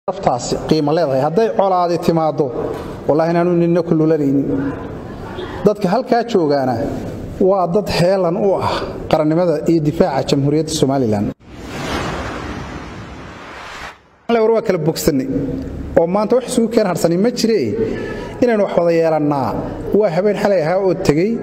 naftaasi qiimo leedahay hadday colaadi timaaddo wallahi inaanu nina ku lulanaynin dadka halkaa joogaana waa dad heelan u ah qarannimada iyo difaaca jamhuuriyadda somalilan war waa kala bogsannay oo maanta wax isugu keen harsani ma jire inaynu wax wada yeelannaa waa habeen xalay ahaa oo tegey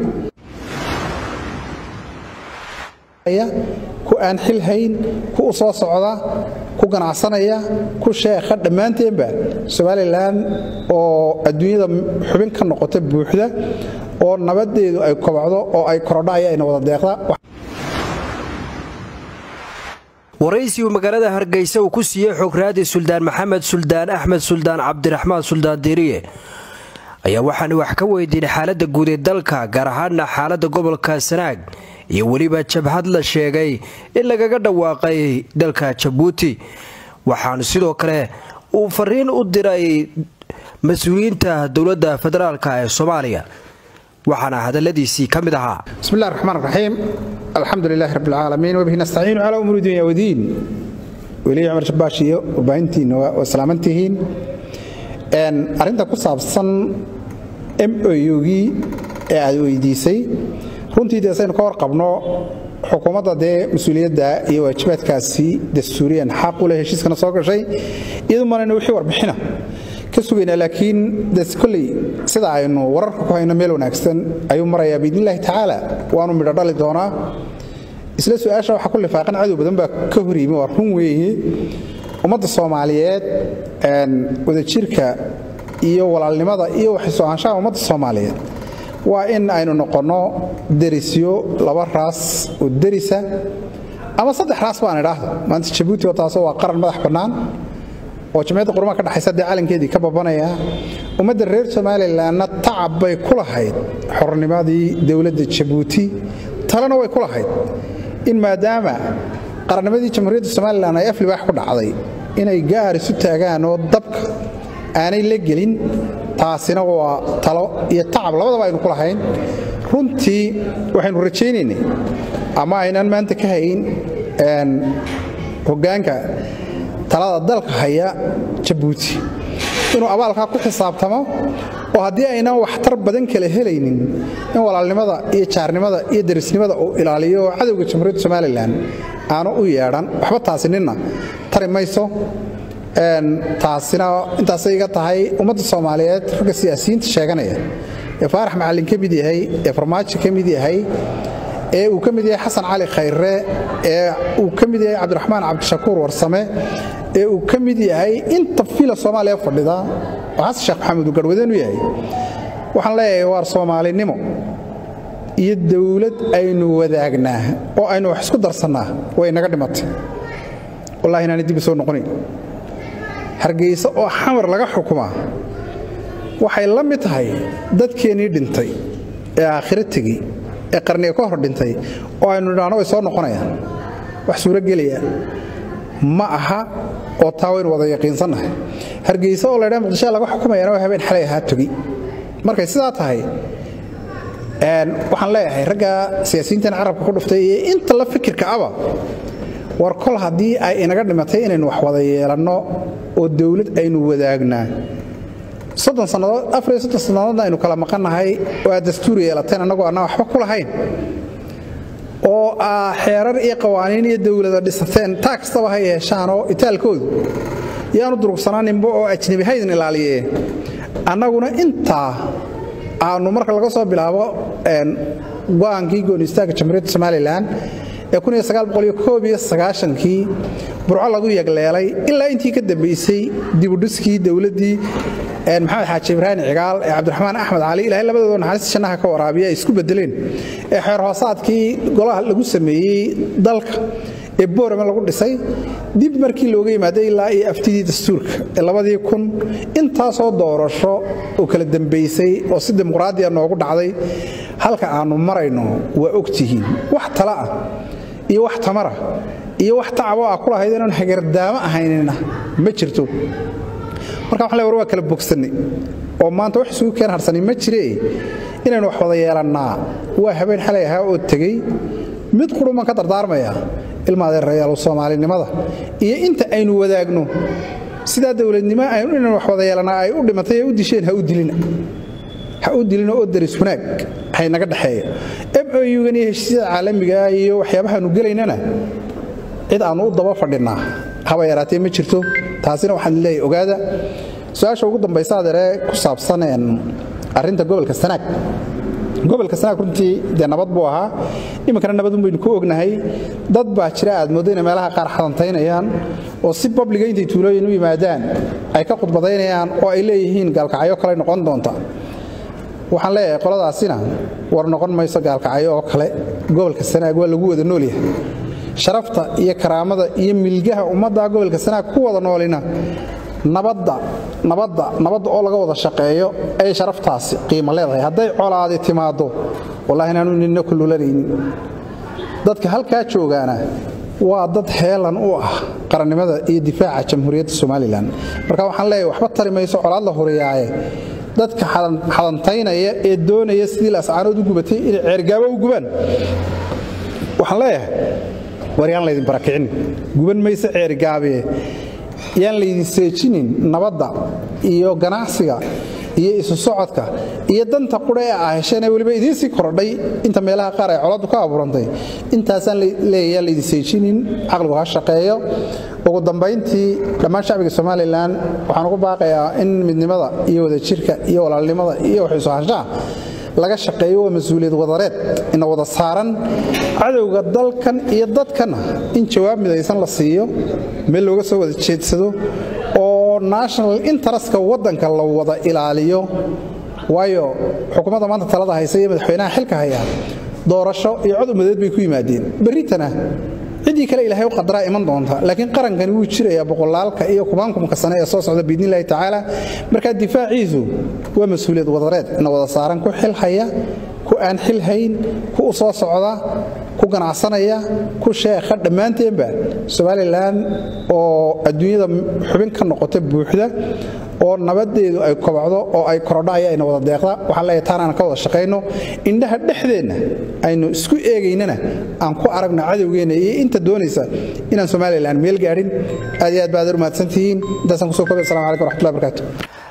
ku aan xil hayn ku u soo socda ku ganacsanaya ku sheekha dhammaanteenba somalilan oo adduunyada xubin ka noqota buuxda oo nabadeedu ay kobacdo oo ay korodha ayaayna wada deeqda waraysi uu magaalada hargeysa uu ku siiyey xograadi suldaan maxamed suldaan axmed suldaan cabdiraxmaan suldaan diriye ayaa waxaanu wax ka weydiinay xaaladda guud ee dalka gaar ahaana xaaladda gobolka sanaag iyo weliba jabhad la sheegay in lagaga dhawaaqay dalka jabuuti waxaanu sidoo kale uu fariin u diray mas-uuliyiinta dowladda federaalk ee soomaaliya waxaana hadaladiisii ka mid ahaa bismillahi raxmaan raxiim alxamdu lilahi rabbi alcaalamiin wabihi nastaciinu calaa umuuri dunya wadiin weliya cumar shabaash iyo warbaahintiinna waa salaamantihiin arrinta ku saabsan m oyugii ee aad weydiisay runtii dee saynu ka warqabno xukuumadda dee mas-uuliyadda iyo waajibaadkaasi dastuuriyan xaq u leh heshiiskana soo gashay iyadu manaynu wixii warbixina ka sugaynaa laakiin de kolley sida aynu wararka ku hayno meel wanaagsan ayuu marayaa biidnillahi tacaala waanu midho dhali doonaa isla su-aasha waxaa ku lifaaqan cadow badan baa ka hor yimi waa run weeye ummadda soomaaliyeed wadajirka iyo walaalnimada iyo waxsoo-aanshaha ummadda soomaaliyeed waa in aynu noqonno derisyo laba raas oo derisa ama saddex raas baan idhaahdo maanta jabuuti oo taasoo waa qaran madax bannaan oo jamciyadda qurumaha ka dhexaysa dee calankeedii ka babanaya ummadda reer somalilanna tacab bay ku lahayd xornimadii dowladda jabuuti talena way ku lahayd in maadaama qarannimadii jamhuuriyadda somalilan ay aflibaax ku dhacday inay gaar isu taagaan oo dabka aanay la gelin taasina waa talo iyo tacab labadaba aynu ku lahayn runtii waxaynu rajaynaynay ama aynaan maanta ka hayn hoggaanka talada dalka haya jabuuti inuu abaalkaa ku xisaabtamo oo haddii aynaan waxtar badan kala helaynin in walaalnimada iyo jaarnimada iyo derisnimada uu ilaaliyo oo cadowga jamhuuriyadda somalilan aanu u yeedhan waxba taasi ninna tari mayso taasina intaasay iga tahay ummadda soomaaliyeed ragga siyaasiyiinta sheeganaya ee faarax macallin ka mid yahay ee farmaajo ka mid yahay ee uu ka mid yahay xasan cali khayre ee uu ka mid yahay cabdiraxmaan cabdishakuur warsame ee uu ka mid yahay inta fila soomaaliya fadhida oo xasan sheekh maxamed uu garhwadeen u yahay waxaan leeyahay waar soomaalinimo iyo dowlad aynu wadaagnaa oo aynu wax isku darsannaa way naga dhimatay wallahi inaanay dib u soo noqonayn hargeysa oo xamar laga xukumaa waxay la mid tahay dadkeennii dhintay ee aakhiro tegey ee qarniga ka hor dhintay oo aynu nidhaahno way soo noqonayaan wax suuragelaya ma aha oo taa waynu wada yaqiinsannahay hargeysa oo laydhaa muqdishaa laga xukumayana waa habeen xalay ahaa togi markay sidaa tahay waxaan leeyahay ragga siyaasiyiintan carabka ku dhuftay iyo inta la fikirka aba war kol haddii ay inaga dhimatay inaynu wax wada yeelanno oo dowlad aynu wadaagnaa soddon sannadood afar iyo soddon sannadoodna aynu kala maqannahay oo aad dastuur yeelateen annagoo annaa waxba ku lahayn oo aa xeerar iyo qawaaniin iyo dowlada dhisateen taa kastaba ha yeeshaanoo itaalkoodu yaanu durugsanaaninba oo ajnebi haydin ilaaliye annaguna intaa aanu marka laga soo bilaabo go'aankii goonistaagga jamhuuriyadda somalilan ee kii burco lagu yagleelay ilaa intii ka dambaysay dibudhiskii dowladdii maxamed xaaji ibraahim cigaal ee cabdiraxmaan axmed cali ilahay labadooda naxariista jannaha ka waraabiya ay isku bedeleen ee xeer hoosaadkii golaha lagu sameeyey dalka ee boorame lagu dhisay dib markii looga yimaaday ilaa iyo aftidii dastuurka ee labadii kun intaasoo doorasho oo kala dambaysay oo si dimuqraadiya noogu dhacday halka aannu marayno waa ogtihiin wax tala ah iyo wax tamara iyo wax tacabo ah ku lahayd inaan hagardaamo ahaynina ma jirto marka waxan le war waa kala bogsannay oo maanta wax isugu keen harsani ma jire inaynu wax wada yeelannaa waa habeen xalay ahaa oo tegey mid qudhuman ka dardaarmaya ilma adeerayaal soomaalinimada iyo inta aynu wadaagno sidaa dowladnimo aynu inan wax wada yeelanaa ay u dhimatay ee u disheen ha u dilina ha u dilina oo daris wanaag haynaga dhexeeya m o u-gan iyo heshiisyada caalamiga iyo waxyaabahaanu gelaynana cid aannu u daba fadhinnaa haba yaraatee ma jirto taasina waxaan leeyahay ogaada su-aasha ugu dambaysa adeeree ku saabsan arrinta gobolka sanaag gobolka sanaag runtii dee nabad buu ahaa iminkana nabadun baynu ku ognahay dad baa jira aad mooddo inay meelaha qaar xadantaynayaan oo si babliga intay tuulooyin u yimaadaan ay ka khudbadaynayaan oo ay leeyihiin gaalkacyo kale noqon doonta waxaan leeyahay qoladaasina war noqon mayso gaalkacyo oo kale gobolka sanaag waa lagu wada noolyahay sharafta iyo karaamada iyo milgaha ummadda gobolka sanaag ku wada noolina nabadda nabadda nabadda oo laga wada shaqeeyo ayay sharaftaasi qiimo leedahay hadday colaadi timaaddo wallahi inaanu nina ku lulanaynin dadka halkaa joogaana waa dad heelan u ah qarannimada iyo difaaca jamhuuriyadda somalilan marka waxaan leeyahay waxba tari mayso colaad la horiyaaye dadka xadantaynaya ee doonaya sidii lascaanood u gubatay inay ceergaabo u gubaan waxaan leeyahay war yaan laydin barakicin guban mayse ceergaabee yaan laydin seejinin nabadda iyo ganacsiga iyo isu socodka iyo danta qudha ee ah hesheenee weliba idiin sii korodhay inta meelaha qaar ay coladu ka abuurantay intaasaan leeya yaan laydin seejinin caqligu ha shaqeeyo ugu dambayntii dhammaan shacbiga somalilan waxaan ugu baaqayaa in midnimada iyo wadajirka iyo walaalnimada iyo waxiisu hashaa laga shaqeeyo waa mas-uuliyad wadareed ina wada saaran cadowga dalkan iyo dadkanna in jawaab midaysan la siiyo meel looga soo wada jeedsado oo national interestka waddanka la wada ilaaliyo waayo xukuumadda maanta talada haysa iyo madaxweynaha xilka haya doorasho iyo cod umadeed bay ku yimaadeen berritana ciddii kale ilaahay u qadaraa iman doonta laakiin qarankani wuu jirayaa boqolaalka iyo kumaankumka sane ee soo socda biidnillahi tacaala markaa difaaciisu waa mas-uuliyad wadareed ina wada saaran ku xilhaya ku aan xilhayn ku u soo socda ku ganacsanaya ku sheekha dhammaanteenba somalilan oo adduunyada xubin ka noqota buuxda oo nabadeedu ay kobacdo oo ay korodho ayaa ina wada deeqda waxaan leeyahay taan aan ka wada shaqayno indhaha dhexdeenna aynu isku eegaynana aan ku aragno cadowgeenna iyo inta doonaysa inaan somalilan meel gaadhin aad iyo aad ba aad u mahadsantihiin intaasaan kusoo koobay assalamu calaykum waraxmatullahi barakaatu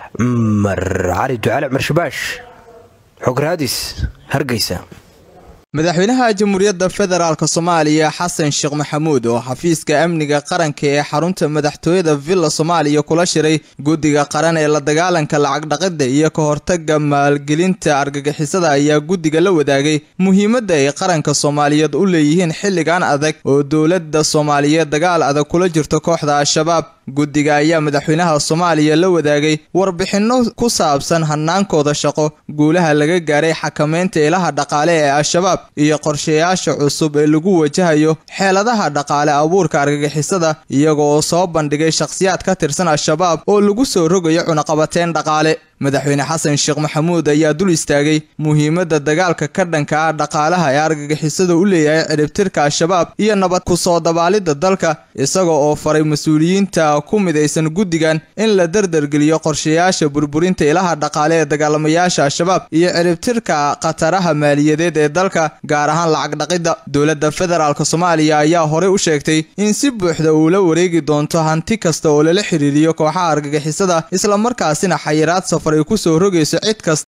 mar cali ducaale cumar shabaash xog raadis hargeysa madaxweynaha jamhuuriyadda federaalk soomaaliya xasan sheekh maxamuud oo xafiiska amniga qaranka ee xarunta madaxtooyada villa soomaaliya kula shiray guddiga qaran ee la dagaalanka lacag dhaqidda iyo ka hortaga maalgelinta argagixisada ayaa guddiga la wadaagay muhiimadda ay qaranka soomaaliyeed u leeyihiin xilligan adag oo dowladda soomaaliyeed dagaal adag kula jirto kooxda al-shabaab guddiga ayaa madaxweynaha soomaaliya la wadaagay warbixinno ku saabsan hanaankooda shaqo guulaha laga gaaray xakamaynta ilaha dhaqaale ee al-shabaab iyo qorshayaasha cusub ee lagu wajahayo xeeladaha dhaqaale abuurka argagixisada iyagoo soo bandhigay shakhsiyaad ka tirsan al-shabaab oo lagu soo rogayo cunaqabateen dhaqaale madaxweyne xasan sheekh maxamuud ayaa dul istaagay muhiimadda dagaalka ka dhanka ah dhaqaalaha ee argagixisada u leeyahay ciribtirka al-shabaab iyo nabad ku soo dabaalidda dalka isaga oo faray mas-uuliyiinta ku midaysan guddigan in la dardargeliyo qorshayaasha burburinta ilaha dhaqaale ee dagaalamayaasha al-shabaab iyo ciribtirka khataraha maaliyadeed ee dalka gaar ahaan lacag dhaqidda dowladda federaalk soomaaliya ayaa horey u sheegtay in si buuxda uu la wareegi doonto hanti kasta oo lala xiriiriyo kooxaha argagixisada islamarkaasina xayiraad safar ay ku soo rogayso cid kasta